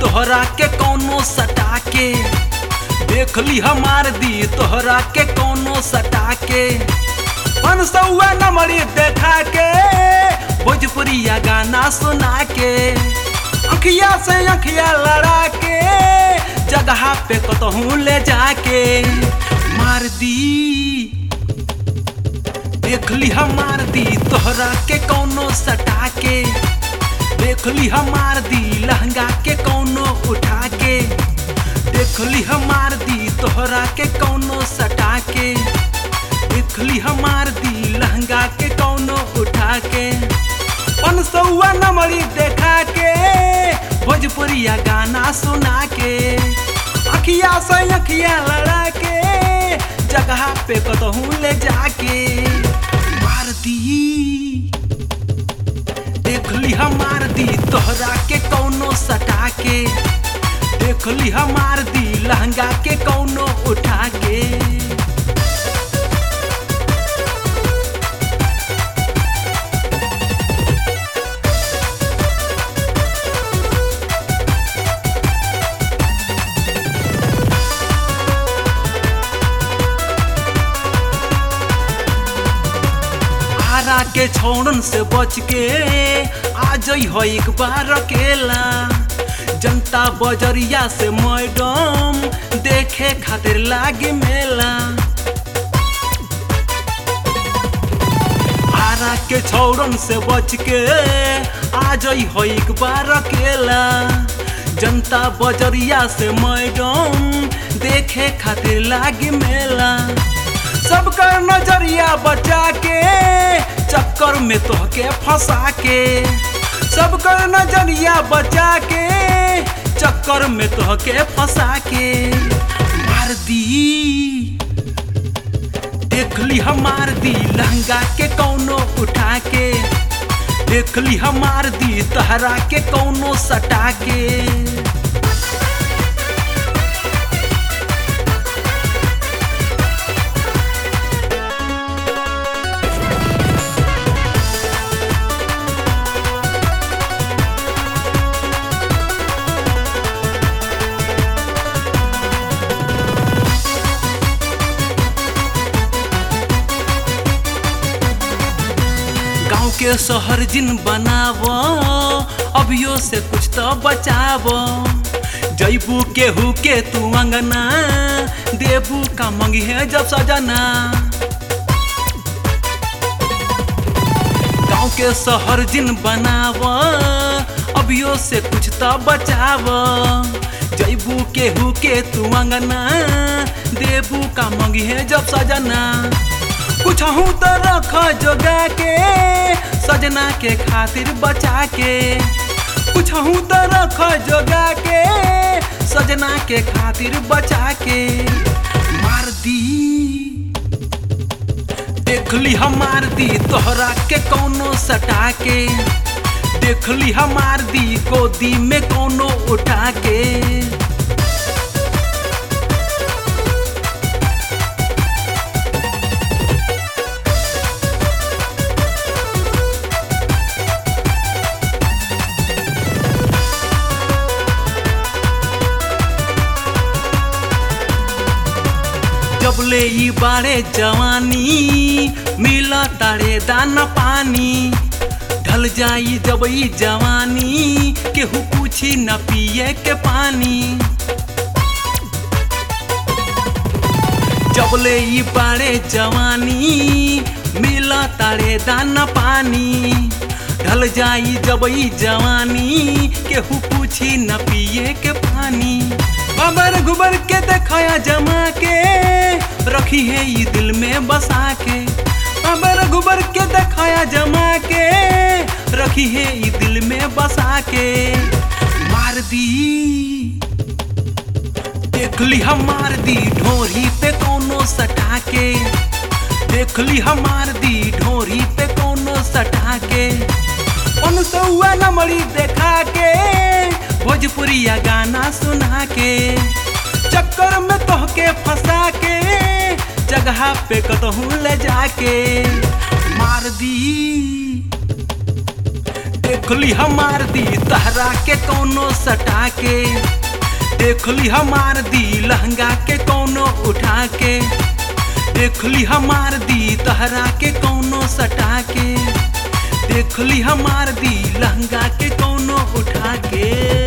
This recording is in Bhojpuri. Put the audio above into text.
तोहरा के कौनो सटा के देख ली हमार दी तोहरा के कौनो सटा के पन सौआ नंबरी देखा के भोजपुरिया गाना सुना के अखिया से अखिया लड़ा के जगह पे कतहूँ ले जाके मार दी देख ली हमार दी तोहरा के कौनो सटा के देख ली हमार दी लहंगा के कौनो उठा के देख ली हमार दी तोहरा के कौनो सटा के देख ली हमार दी लहंगा के कौनो उठा के पन सौआ नंबरी देखा के भोजपुरिया गाना सुना के अखिया से अखिया लड़ा के जगह पे कतहूँ ले जाके मार दी देख ली हमार दी तोहरा के कौनो सटा के देख ली हमार दी लहंगा के कौनो उठा के आरा के छोड़न से बच के आ जई हो एक बार अकेला जनता बजरिया से मैडम देखे खातिर लागे मेला आरा के छोड़न से बच के आ जई हो एक बार अकेला जनता बजरिया से मैडम देखे खातिर लागे मेला सबका नजरिया बचा के चक्कर में तोहके फंसा के सबका नजरिया बचा के चक्कर में तोहके फंसा के मार दी देख ली हमार दी लहंगा के कौनो उठा के देख ली हमार दी तहरा के कौनो सटा के गाँव के शहर जिन बनाव अभियो से कुछ तो बचाव जैबू केहू के तू अंगना देबू का मंगी है जब सजना गाँव के शहर जिन बनाव अभियो से कुछ तो बचाव जैबू केहू के तू अंगना देबू का मंगी है जब सजना कुछ हूँ तो रख जोगा के सजना के खातिर बचा के कुछ हूँ तो रख जोगा के सजना के खातिर बचा के मार दी देख ली हमार दी तोहरा के कौनो सटा के देख ली हमार दी गोदी में कौनो उठा के जबले ई बारे जवानी मिला तारे दाना पानी ढल जाई जब ई जवानी केहू पूछी न पिए के पानी जबले ई बारे जवानी मिला तारे दाना पानी ढल जाई जब ई जवानी केहू पूछी न पिए के पानी बबर गुबर के देखाया जमा के रखी है ये दिल में बसा के बबर गुबर के देखाया जमा के रखी है ये दिल में बसा के मार दी देख ली हमार दी ढोरी पे कोनो सटा के देख ली हमार दी ढोरी पे कोनो सटा के उन सौआ नमरी देखा के भोजपुरिया गाना सुना के चक्कर में तोहके फंसा के जगह पे कतहूँ ले जाके मार दी देखली हमार दी तहरा के कौनो सटा के देखली हमार दी लहंगा के कौनो उठा के देखली हमार दी तहरा के कौनो सटा के देखली हमार दी लहंगा के कौनो उठा के